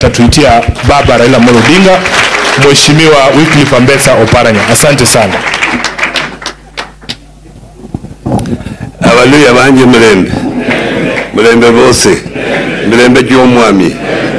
nitatuitia baba Raila Amolo Odinga, Mheshimiwa Wycliffe Ambetsa Oparanya. Asante sana. abaluya banje mulembe mulembe bose mulembe gy'omwami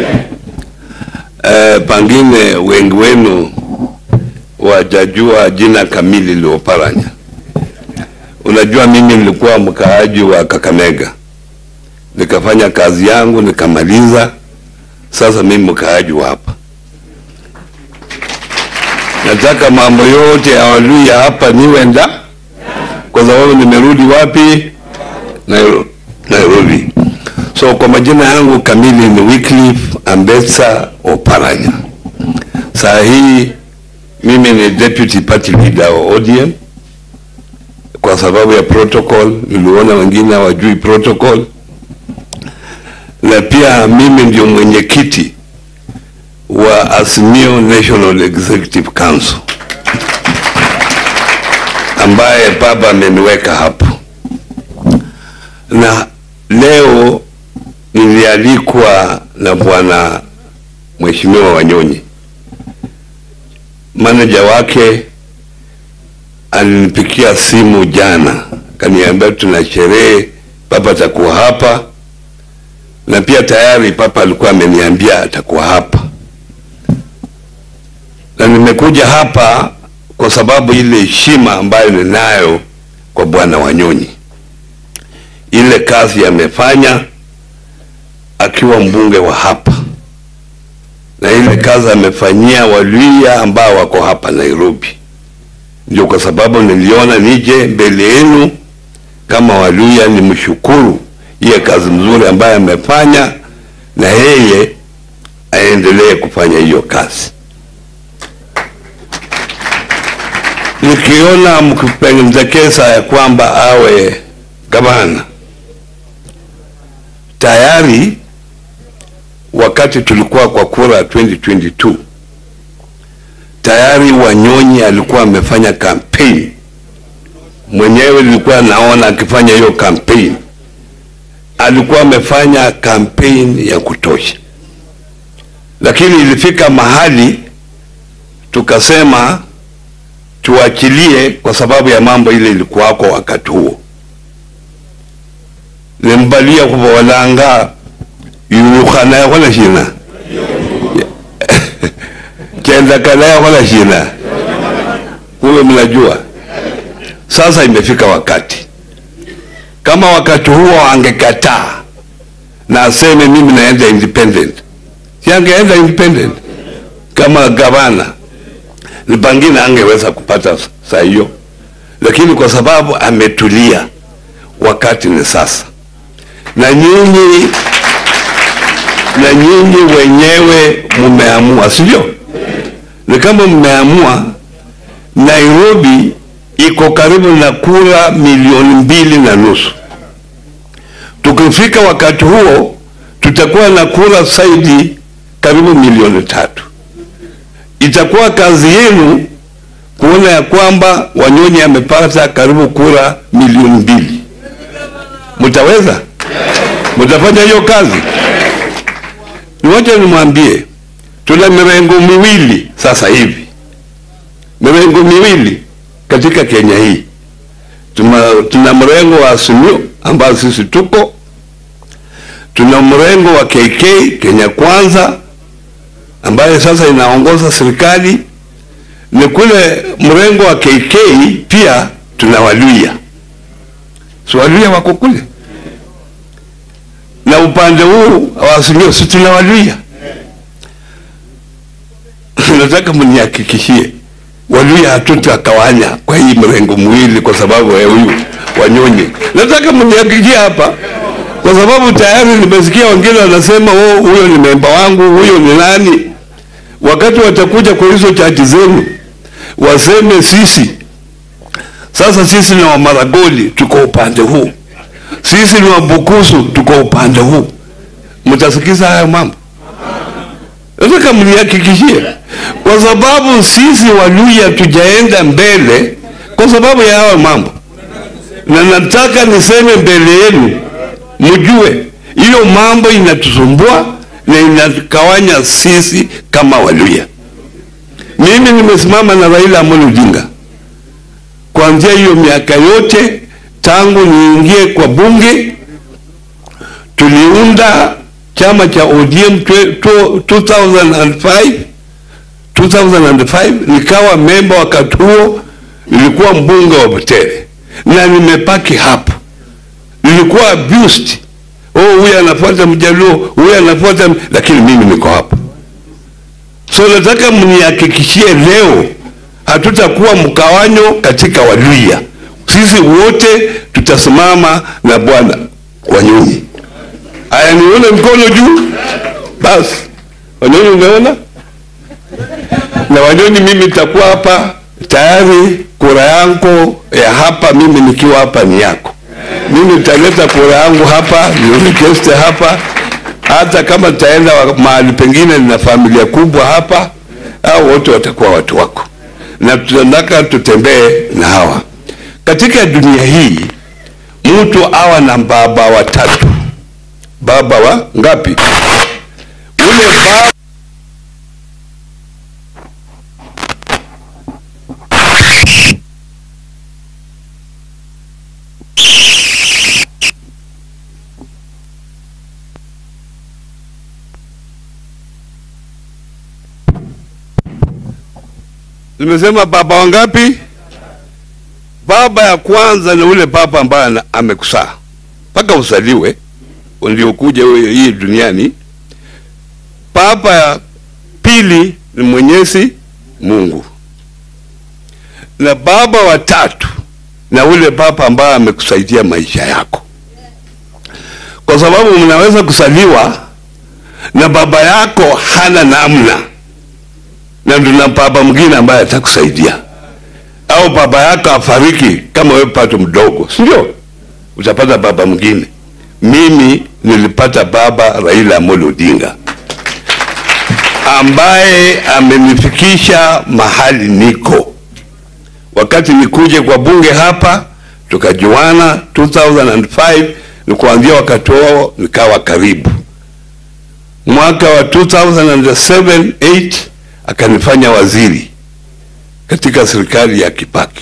eh, pangine wengi wenu wajajua jina kamili la Oparanya. Unajua, mimi nilikuwa mkaaji wa Kakamega, nikafanya kazi yangu nikamaliza. Sasa mimi mkaaji wa hapa, nataka mambo yote ya Waluya hapa niwenda kwa sababu nimerudi wapi? Nairo- Nairobi. So kwa majina yangu kamili ni Wycliffe Ambetsa Oparanya. Saa hii mimi ni deputy party leader wa ODM kwa sababu ya protocol. Niliona wengine hawajui protocol, na pia mimi ndio mwenyekiti wa Azimio National Executive Council ambaye baba ameniweka hapo, na leo nilialikwa na bwana mheshimiwa Wanyonyi, manager wake alinipikia simu jana, kaniambia tuna sherehe, papa atakuwa hapa, na pia tayari papa alikuwa ameniambia atakuwa hapa, na nimekuja hapa kwa sababu ile heshima ambayo ninayo kwa bwana Wanyonyi, ile kazi amefanya akiwa mbunge wa hapa na ile kazi amefanyia Waluhya ambao wako hapa Nairobi. Ndio kwa sababu niliona nije mbele yenu kama Waluhya nimshukuru ile kazi mzuri ambayo amefanya, na yeye aendelee kufanya hiyo kazi. Nikiona mkipendekeza ya kwamba awe gavana, tayari wakati tulikuwa kwa kura 2022 tayari Wanyonyi alikuwa amefanya campaign mwenyewe, nilikuwa naona akifanya hiyo campaign, alikuwa amefanya campaign ya kutosha, lakini ilifika mahali tukasema tuachilie kwa sababu ya mambo ile ilikuwako wakati huo. Nimbalia kuvolanga yulukhana yakhola shina chendakana yakhola shina, huyo mnajua. Sasa imefika wakati, kama wakati huo angekataa na aseme mimi naenda independent, si angeenda independent kama gavana ni pengine angeweza kupata saa hiyo, lakini kwa sababu ametulia, wakati ni sasa, na nyinyi na nyinyi wenyewe mmeamua, sivyo? Ni kama mmeamua. Nairobi iko karibu na kura milioni mbili na nusu. Tukifika wakati huo tutakuwa na kura zaidi karibu milioni tatu itakuwa kazi yenu kuona ya kwamba Wanyonyi amepata karibu kura milioni mbili. Mtaweza? Mtafanya hiyo kazi? Niwacha nimwambie, tuna mirengo miwili sasa hivi, mirengo miwili katika Kenya hii. Tuna, tuna mrengo wa Azimio ambao sisi tuko, tuna mrengo wa KK Kenya Kwanza ambayo sasa inaongoza serikali. Ni kule mrengo wa KK pia tuna Waluhya, si Waluhya wako kule, na upande huu wa Azimio si tuna Waluhya. Nataka mnihakikishie Waluhya hatutakawanya kwa hii mrengo mwili kwa sababu ya huyu Wanyonyi. Nataka mnihakikishie hapa kwa sababu tayari nimesikia wengine wanasema oh, huyo ni memba wangu, huyo ni nani. Wakati watakuja kwa hizo chati zenu waseme sisi sasa, sisi ni Wamaragoli tuko upande huu, sisi ni Wabukusu tuko upande huu, mtasikiza haya mambo? Nataka mnihakikishie, kwa sababu sisi Waluhya tujaenda mbele kwa sababu ya hayo mambo, na nataka niseme mbele yenu mjue hiyo mambo inatusumbua na inakawanya sisi kama Waluya. Mimi nimesimama na Raila Amolo Odinga kuanzia hiyo miaka yote tangu niingie kwa bunge. Tuliunda chama cha ODM 2005 2005 nikawa memba wakati huo, nilikuwa mbunge wa Butere na nimepaki hapo. Nilikuwa abused, oh, huyu anafuata Mjaluo, huyu anafuata, lakini mimi niko hapo. So nataka mnihakikishie leo hatutakuwa mkawanyo katika Waluya. Sisi wote tutasimama na bwana Wanyonyi. Aya, nione mkono juu. Basi Wanyonyi, umeona? Na Wanyonyi, mimi nitakuwa hapa tayari. Kura yangu ya hapa, mimi nikiwa hapa ni yako. Mimi nitaleta kura yangu hapa, nirequest hapa, hata kama nitaenda mahali pengine, nina familia kubwa hapa, au wote watakuwa watu wako na tunataka tutembee na hawa katika dunia hii. Mtu awa na baba watatu, baba wa ngapi? Ule baba Nimesema baba wangapi? Baba ya kwanza ni ule baba ambaye amekusaa mpaka usaliwe ndio kuja hii duniani. Baba ya pili ni Mwenyezi Mungu, na baba wa tatu na ule baba ambaye amekusaidia maisha yako, kwa sababu mnaweza kusaliwa na baba yako hana namna na tuna baba mwingine ambaye atakusaidia, au baba yako afariki kama wewe pato mdogo, si ndio? Utapata baba mwingine. Mimi nilipata baba Raila Amolo Odinga ambaye amenifikisha mahali niko. Wakati nikuje kwa bunge hapa, tukajuana 2005 ni kuanzia wakati huo nikawa karibu. Mwaka wa 2007 8 akanifanya waziri katika serikali ya Kibaki.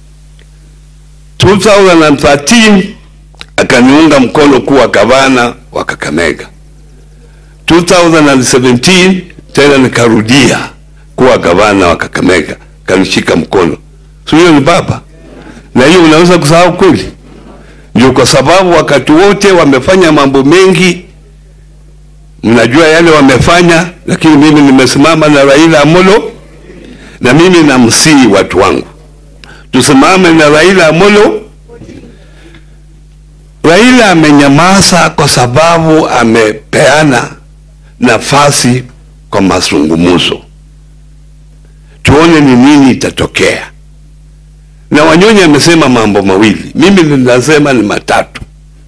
2013 akaniunga mkono kuwa gavana wa Kakamega. 2017 tena nikarudia kuwa gavana wa Kakamega, kanishika mkono. Si huyo ni baba? Na hiyo unaweza kusahau kweli? Ndio kwa sababu wakati wote wamefanya mambo mengi mnajua yale wamefanya, lakini mimi nimesimama na Raila Amolo, na mimi namsihi watu wangu tusimame na Raila Amolo. Raila amenyamaza kwa sababu amepeana nafasi kwa mazungumzo, tuone ni nini itatokea. Na Wanyonyi amesema mambo mawili, mimi ninasema ni matatu.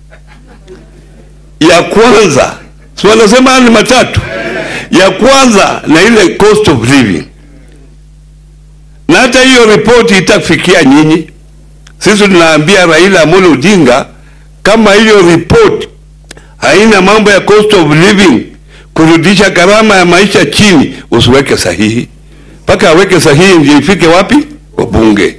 Ya kwanza si wanasema ni matatu. Ya kwanza na ile cost of living, na hata hiyo ripoti itafikia nyinyi. Sisi tunaambia Raila Amolo Odinga, kama hiyo ripoti haina mambo ya cost of living, kurudisha gharama ya maisha chini, usiweke sahihi mpaka aweke sahihi ndio ifike wapi? Kwa bunge.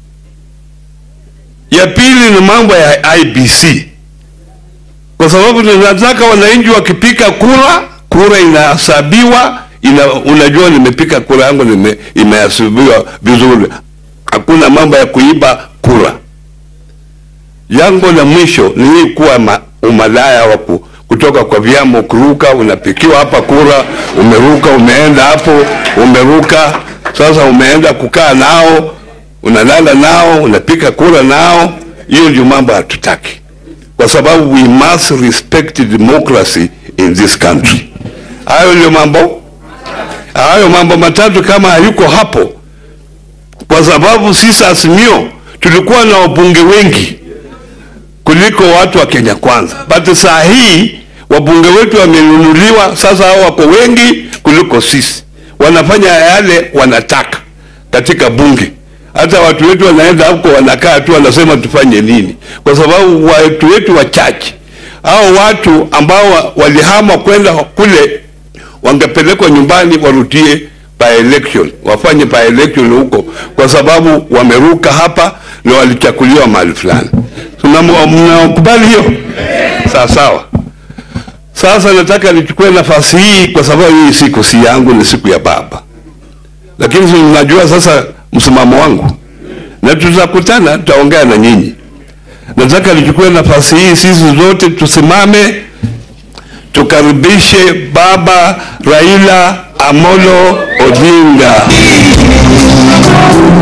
Ya pili ni mambo ya IBC kwa sababu tunataka wananchi wakipika kura, kura inahesabiwa ina, unajua nimepika kura yangu nime, imehesabiwa vizuri, hakuna mambo ya kuiba kura. Jambo la mwisho ni hii kuwa ma, umalaya wa kutoka kwa vyama, kuruka, unapikiwa hapa kura, umeruka, umeenda hapo, umeruka, sasa umeenda kukaa nao, unalala nao, unapika kura nao. Hiyo ndio mambo hatutaki kwa sababu we must respect democracy in this country. Hayo ndio mambo, hayo mambo matatu kama hayuko hapo, kwa sababu sisi Azimio tulikuwa na wabunge wengi kuliko watu wa Kenya Kwanza, but saa hii wabunge wetu wamenunuliwa, sasa hao wako wengi kuliko sisi, wanafanya yale wanataka katika bunge hata watu wetu wanaenda huko wanakaa tu wanasema tufanye nini, kwa sababu watu wetu wachache hao watu ambao wa- walihama kwenda kule wangepelekwa nyumbani warudie by election, wafanye by election huko, kwa sababu wameruka hapa na walichakuliwa mahali fulani. Mna- Mnakubali hiyo? Sawa sawa. Sasa nataka nichukue nafasi hii kwa sababu hii siku si yangu, ni siku ya baba, lakini si mnajua sasa msimamo wangu, na tutakutana, tutaongea na nyinyi. Nataka nichukue nafasi hii, sisi zote tusimame tukaribishe baba Raila Amolo Odinga.